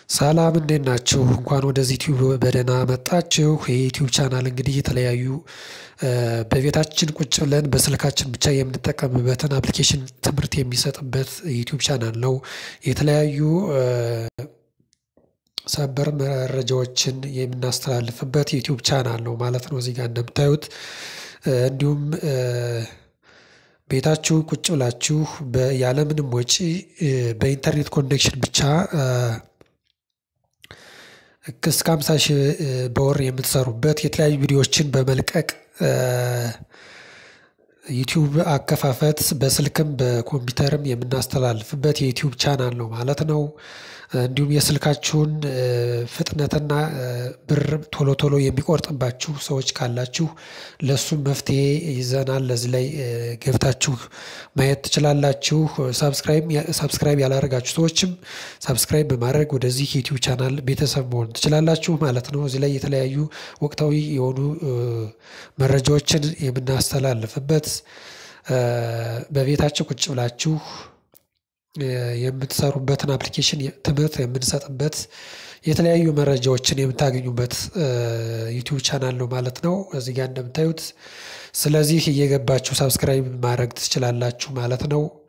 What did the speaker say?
ሰላም እንዴት ናችሁ እንኳን ወደዚህ ዩቲዩብ በደህና መጣችሁ ይሄ ዩቲዩብ ቻናል እንግዲህ የተለያዩ በቤታችን ቁጭ ብለን በስልካችን ብቻ የምንጠቀምበትን አፕሊኬሽን ትምህርት የሚሰጥበት ዩቲዩብ ቻናል ነው። የተለያዩ ሰበር መረጃዎችን የምናስተላልፍበት ዩቲዩብ ቻናል ነው ማለት ነው። እዚህ ጋር እንደምታዩት እንዲሁም ቤታችሁ ቁጭ ብላችሁ ያለምንም ወጪ በኢንተርኔት ኮኔክሽን ብቻ እስከ ሃምሳ ሺህ በወር የምትሰሩበት የተለያዩ ቪዲዮዎችን በመልቀቅ ዩቲዩብ አከፋፈት በስልክም በኮምፒውተርም የምናስተላልፍበት የዩቲዩብ ቻናል ነው ማለት ነው። እንዲሁም የስልካችሁን ፍጥነትና ብር ቶሎ ቶሎ የሚቆርጥባችሁ ሰዎች ካላችሁ ለእሱም መፍትሄ ይዘናል ለዚህ ላይ ገብታችሁ ማየት ትችላላችሁ። ሳብስክራይብ ሳብስክራይብ ያላደረጋችሁ ሰዎችም ሳብስክራይብ በማድረግ ወደዚህ ዩቲዩብ ቻናል ቤተሰብ መሆን ትችላላችሁ ማለት ነው። እዚህ ላይ የተለያዩ ወቅታዊ የሆኑ መረጃዎችን የምናስተላልፍበት በቤታችሁ ቁጭ ብላችሁ የምትሰሩበትን አፕሊኬሽን ትምህርት የምንሰጥበት የተለያዩ መረጃዎችን የምታገኙበት ዩቲዩብ ቻናል ነው ማለት ነው። እዚህ ጋር እንደምታዩት ስለዚህ እየገባችሁ ሳብስክራይብ ማድረግ ትችላላችሁ ማለት ነው